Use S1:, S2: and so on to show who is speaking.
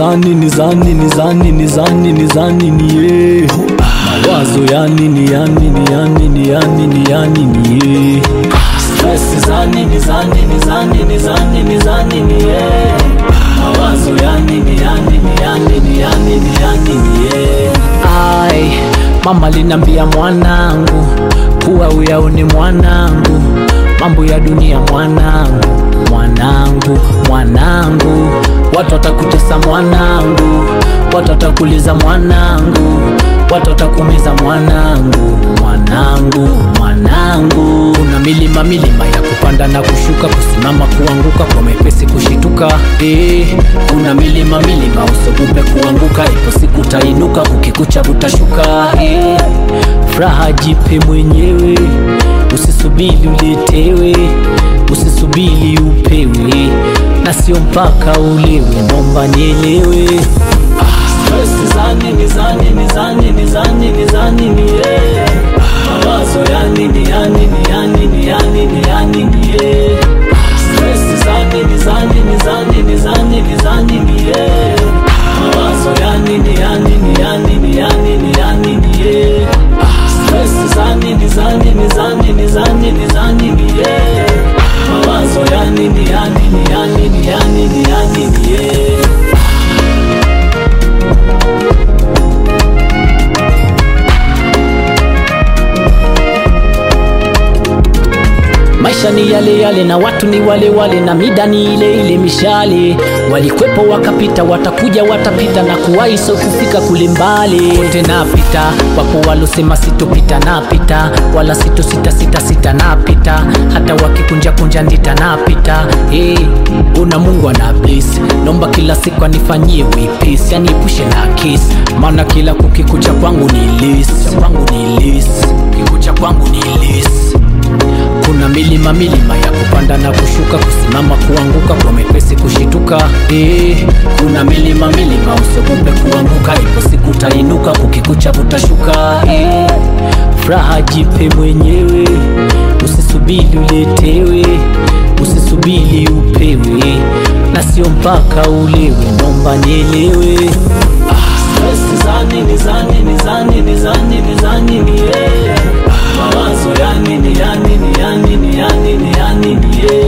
S1: zani ni zani ni zani ni zani ni zani ni ye mawazo yani ni yani ni yani ni yani ni yani ni ye stress zani ni zani ni zani ni zani ni zani ni ye mawazo yani ni yani ni yani ni yani ni yani ni ye ai mama linambia mwanangu kuwa uyaone mwanangu mambo ya dunia mwanangu mwanangu mwanangu watu watakutesa mwanangu watu watakuliza mwanangu watu watakumiza mwanangu mwanangu mwanangu kuna milima milima ya kupanda na kushuka kusimama kuanguka kwa mepesi kushituka eh, kuna milima milima usogope kuanguka ipo siku utainuka ukikucha utashuka eh, furaha jipe mwenyewe usisubiri uletewe usisubiri upewe na sio mpaka ulewe nomba nielewe Stress zani ni zani ni zani ni zani ni zani ni ye mawazo yani ni yani ni yani ni yani ni yani ni ye Stress zani ni zani ni zani ni zani ni zani ni ye mawazo yani ni yani ni yani ni yani ni yani ni ye Stress zani ni zani ni zani ni zani ni zani ni ye mawazo yani ni yani ni yani ni yani ni yani ni ye maisha ni yale yale na watu ni wale wale na mida ni ile ile mishale walikwepo wakapita watakuja watapita na kuwahi so kufika kule mbali wote napita wapo walosema sitopita napita wala sito sita sita sita napita hata wakikunja kunja ndita napita hey, una mungu ana bless nomba kila siku anifanyie wipis yani epushe na kis maana kila kukikucha kwangu ni lis kwangu ni lis kikucha kwangu ni lis kuna milima milima ya kupanda na kushuka kusimama kuanguka kwa mepesi kushituka eh, kuna milima milima usiogope kuanguka ipo siku utainuka kukikucha utashuka eh, furaha jipe mwenyewe usisubiri uletewe usisubiri upewe na sio mpaka ulewe nomba nielewe Stress zani ni zani ni zani ni zani ni zani ni ye mawazo yani ni yani ni yani ni yani ni yani ni ye